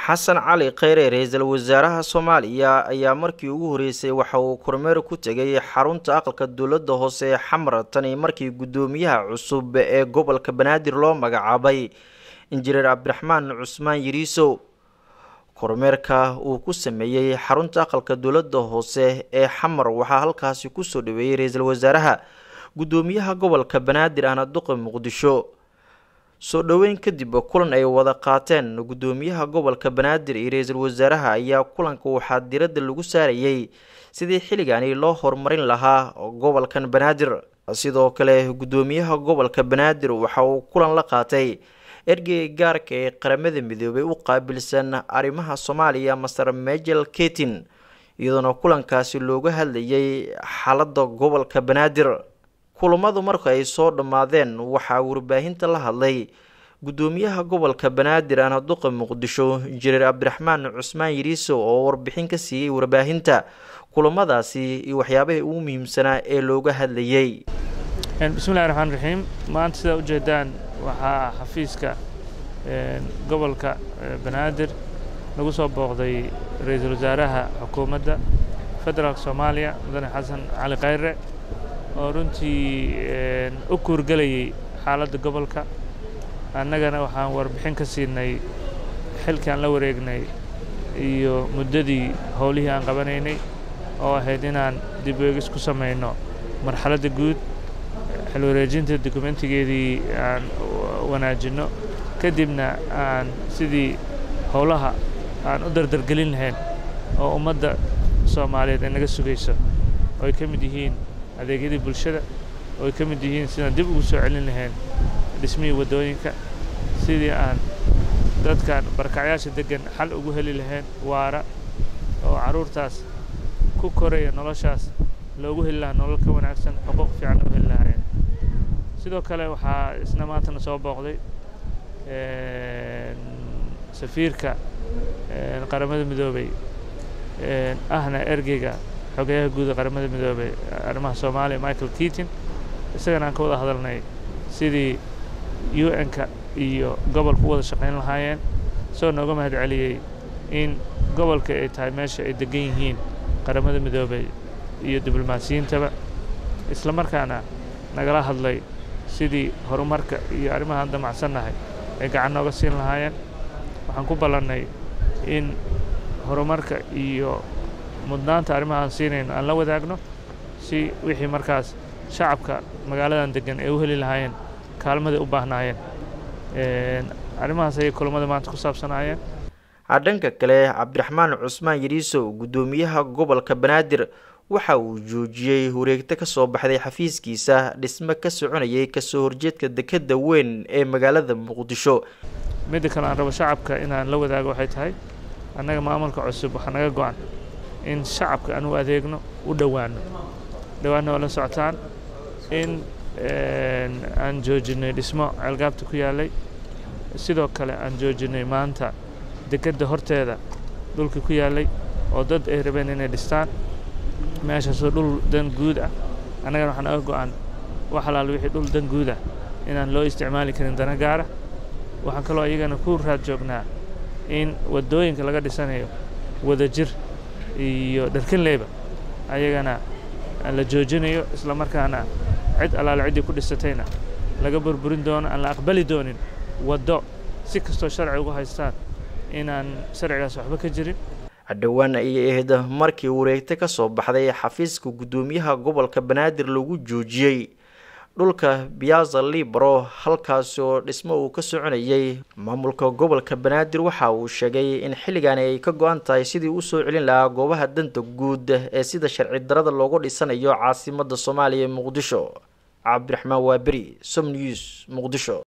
xasan cali kheyre ra-iisul wasaaraha soomaaliya ayaa markii ugu horeysay waxa uu kormeer ku tegay xarunta aqalka dowladda hoose ee xamar tani markii guddoomiyaha cusub ee gobolka banaadir loo magacaabay injineer cabdiraxmaan cusmaan yiriisow kormeerka uu ku sameeyey xarunta aqalka dowladda hoose ee xamar waxaa halkaasi kusoo dhaweeyey ra-iisul wasaaraha guddoomiyaha gobolka banaadir ahna duqa muqdisho soo dhoweyn kadib kulan ay wada qaateen guddoomiyaha gobolka banaadir iyo ra-iisul wasaaraha ayaa kulanka waxaa diradda lagu saarayey sidii xilligani loo horumarin lahaa gobolkan banaadir sidoo kale guddoomiyaha gobolka banaadir waxa uu kulan la qaatay ergeyga gaarka ee qaramada midoobay u qaabilsan arrimaha soomaaliya master mejel ketin iyadoona kulankaasi looga hadlayay xaaladda gobolka banaadir kulamadu marka ay soo dhammaadeen waxaa warbaahinta la hadlay guddoomiyaha gobolka banaadir ahna duqa muqdisho injineer cabdiraxmaan cusmaan yiriiso oo warbixin ka siiyey warbaahinta kulamadaasi iyo waxyaabahii ugu muhiimsanaa ee looga hadlayay bismillahi raxmaan raxiim maanta sidaa ujeedaan waxaa xafiiska gobolka banaadir lagu soo booqday ra-iisul wasaaraha xukuumadda federaalk soomaaliya mudane xasan cali khayre oo runtii u kuurgelayay xaaladda gobolka annagana waxaan warbixin ka siinay xilkii aan la wareegnay iyo muddadii howlihii aan qabanaynay oo ahayd inaan dib weegis ku samayno marxaladda guud xil wareejinta dokumentigeedii aan wanaajinno kadibna aan sidii howlaha aan u dardargelin lahayn oo ummadda soomaaliyeed ay naga sugayso oo ay ka mid yihiin adeegyadii bulshada oo ay ka mid yihiin sidaan dib ugu soo celin lahayn dhismihii waddooyinka sidii aan dadkan barakacyaasha deggan xal ugu heli lahayn waara oo carruurtaas ku koraya noloshaas loogu heli lahaa nolol ka wanaagsan xuquuq fiican u heli lahaayeen sidoo kale waxaa isna maantana soo booqday safiirka qaramada midoobey ahna ergeyga xogeyaha guud ee qaramada midoobey arrimaha soomaaliya michael keatin isagana aan ka wada hadalnay sidii u n-ka iyo gobolka u wada shaqayn lahaayeen isagoo nooga mahad celiyey in gobolka ay tahay meesha ay degan yihiin qaramada midoobey iyo diblomaasiyiintaba isla markaana nagala hadlay sidii horumarka iyo arrimahaan damacsannahay ay gacan nooga siin lahaayeen waxaan ku ballannay in horumarka iyo mudnaanta arrimaha aan siinayno aan la wadaagno si wixii markaas shacabka magaaladan deggan ay u heli lahaayeen kaalmaday u baahnaayeen arrimahaas ayay kulamada maanta ku saabsanaayeen dhanka kale cabdiraxmaan cusmaan yiriisow guddoomiyaha gobolka banaadir waxa uu joojiyey wareegto ka soo baxday xafiiskiisa dhismo ka soconayay kasoo horjeedka dekedda weyn ee magaalada muqdisho midda kale aan rabo shacabka inaan la wadaago waxay tahay annaga maamulka cusub waxaa naga go-an in shacabka aan u adeegno u dhowaano dhowaanna waa la socotaan in aan joojinay dhismo ceelgaabta ku yaallay sidoo kale aan joojinay maanta dekedda horteeda dhulkii ku yaallay oo dad ay rabeen inay dhistaan meeshaasoo dhul dan guud ah annagana waxaa naga go-an wax alaal wixii dhul dan guud ah inaan loo isticmaali karin dana gaara waxaan kaloo iyagana ku raad joognaa in waddooyinka laga dhisanayo wadajir iyo dharkinleyba ayagana la joojinayo isla markaana cid allaale ciddii ku dhisatayna laga burburin doono aan la aqbali doonin waddo si kastoo sharci ugu haystaan inaan sharcigaas waxba ka jirin dhowaan ayay ahayd markii wareegto ka soo baxday xafiiska guddoomiyaha gobolka banaadir lagu joojiyey dhulka biyaza libro halkaasi oo dhismo uu ka soconayay maamulka gobolka banaadir waxa uu sheegay in xilligani ay ka go-an tahay sidii u soo celin lahaa goobaha danta guud ee sida sharci darada loogu dhisanayo caasimada soomaaliya ee muqdisho cabdiraxmaan waaberi som news muqdisho